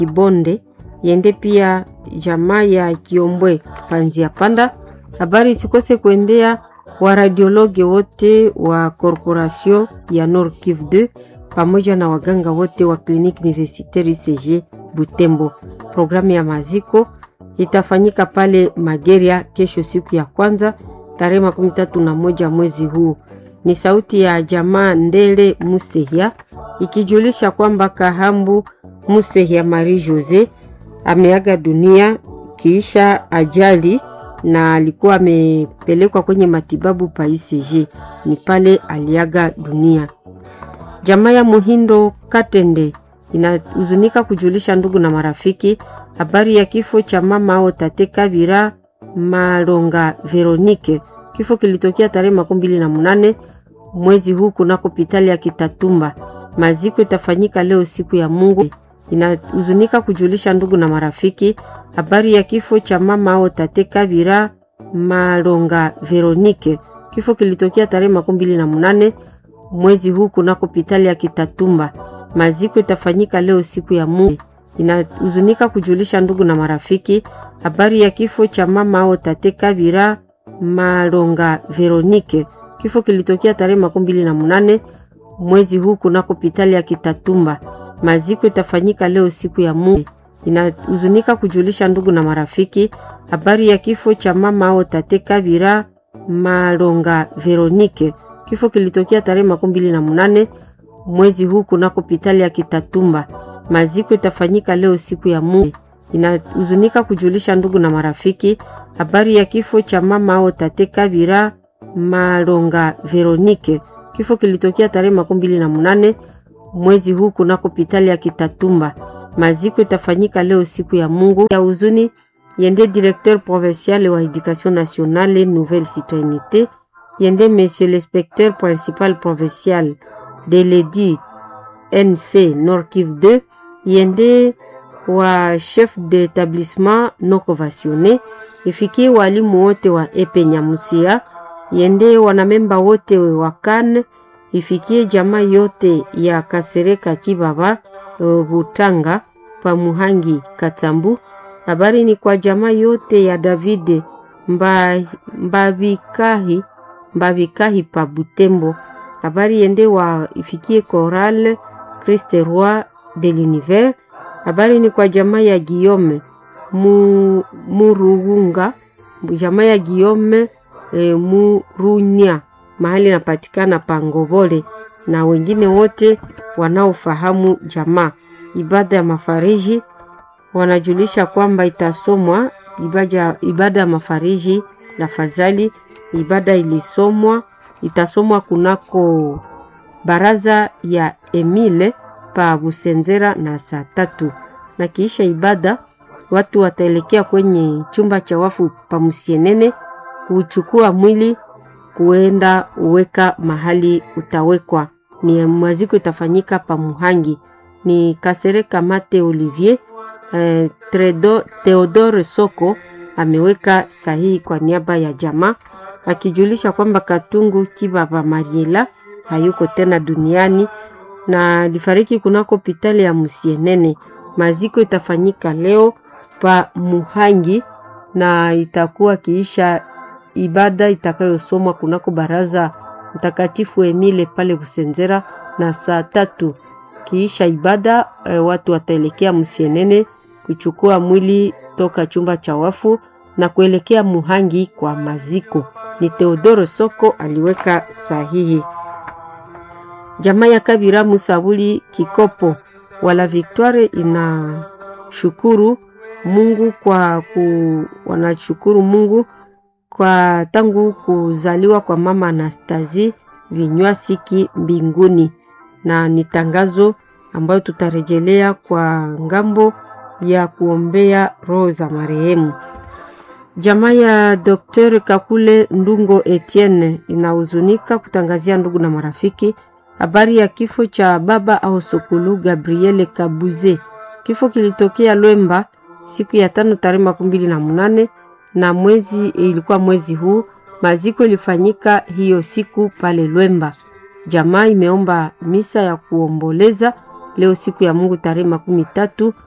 Kibonde yende pia jamaa ya Kiombwe Panzia Panda. Habari isikose kuendea waradiologi wote wa corporation ya Nord Kivu 2 pamoja na waganga wote wa kliniki universitaire UCG Butembo. Programu ya maziko itafanyika pale Mageria kesho, siku ya kwanza tarehe makumi tatu na moja mwezi huu. Ni sauti ya jamaa Ndele Musehia ikijulisha kwamba Kahambu Musehia Marie Jose ameaga dunia kiisha ajali na alikuwa amepelekwa kwenye matibabu pa ICG, ni pale aliaga dunia. Jamaa ya Muhindo Katende inahuzunika kujulisha ndugu na marafiki habari ya kifo cha mama ao tate Kabira Malonga Veronike. Kifo kilitokea tarehe makumi mbili na munane mwezi huu kunako hospitali ya Kitatumba. Maziko itafanyika leo siku ya Mungu. Inahuzunika kujulisha ndugu na marafiki habari ya kifo cha mama ao tate Kabira Malonga Veronike. Kifo kilitokea tarehe makumi mbili na munane mwezi huu kunako hospitali ya Kitatumba. Maziko itafanyika leo siku ya Mungu. Inahuzunika kujulisha ndugu na marafiki habari ya kifo cha mama ao tate Kabira Malonga Veronike. Kifo kilitokea tarehe makumi mbili na munane mwezi huu kunako hospitali ya Kitatumba. Maziko itafanyika leo siku ya Mungu. Inahuzunika kujulisha ndugu na marafiki habari ya kifo cha mama ao tate Kabira Malonga Veronike. Kifo kilitokea tarehe makumi mbili na munane mwezi huu kunako hospitali ya Kitatumba. Maziko itafanyika leo siku ya Mungu. Inahuzunika kujulisha ndugu na marafiki habari ya kifo cha mama ao tate Kabira Malonga Veronike. Kifo kilitokea tarehe makumi mbili na munane mwezi huu kunako hospitali ya Kitatumba. Maziko itafanyika leo siku ya Mungu ya huzuni yende directeur provincial wa education nationale nouvelle citoyenneté yende monsieur l'inspecteur principal provincial de l'EDI NC Nord Kivu 2 yende wa chef d'établissement non conventionné ifikie walimu wote wa epe Nyamusia yende wanamemba wote wa kan ifikie jamaa yote ya Kasereka Kibaba Butanga pa Muhangi Katambu. Habari ni kwa jamaa yote ya Davide mba, mbavikahi mbavikahi pa Butembo. Habari yende wa ifikie Choral Christ Roi de l'Univers. Habari ni kwa jamaa ya Guillaume mu, Murugunga jamaa ya Guillaume e, Murunya mahali napatikana Pangobole na wengine wote wanaofahamu jamaa. Ibada ya mafariji wanajulisha kwamba itasomwa ibada, ibada ya mafariji na fadhali. Ibada ilisomwa itasomwa kunako baraza ya Emile pa Busenzera na saa tatu, na kiisha ibada watu wataelekea kwenye chumba cha wafu pa Musienene kuchukua mwili kuenda uweka mahali utawekwa. Ni maziko itafanyika pa Muhangi ni Kasereka Mate Olivier eh, Tredo, Theodore Soko ameweka sahihi kwa niaba ya jamaa akijulisha kwamba Katungu Kibaba Mariela hayuko tena duniani na alifariki kunako hospitali ya Musienene. Maziko itafanyika leo pa Muhangi na itakuwa kiisha ibada itakayosomwa kunako baraza mtakatifu Emile pale Busenzera na saa tatu. Kiisha ibada e, watu wataelekea Musienene kuchukua mwili toka chumba cha wafu na kuelekea Muhangi kwa maziko. Ni Teodoro Soko aliweka sahihi. Jamaa ya Kabira Musabuli Kikopo wala Victoire inashukuru Mungu kwa ku, wanashukuru Mungu kwa tangu kuzaliwa kwa mama Anastasie vinywa siki mbinguni, na ni tangazo ambayo tutarejelea kwa ngambo ya kuombea roho za marehemu. Jamaa ya Dr. Kakule Ndungo Etienne inahuzunika kutangazia ndugu na marafiki habari ya kifo cha baba au sokulu Gabriele Kabuze. Kifo kilitokea Lwemba siku ya tano tarehe makumi mbili na munane na mwezi ilikuwa mwezi huu. Maziko ilifanyika hiyo siku pale Lwemba. Jamaa imeomba misa ya kuomboleza leo siku ya Mungu tarehe makumi tatu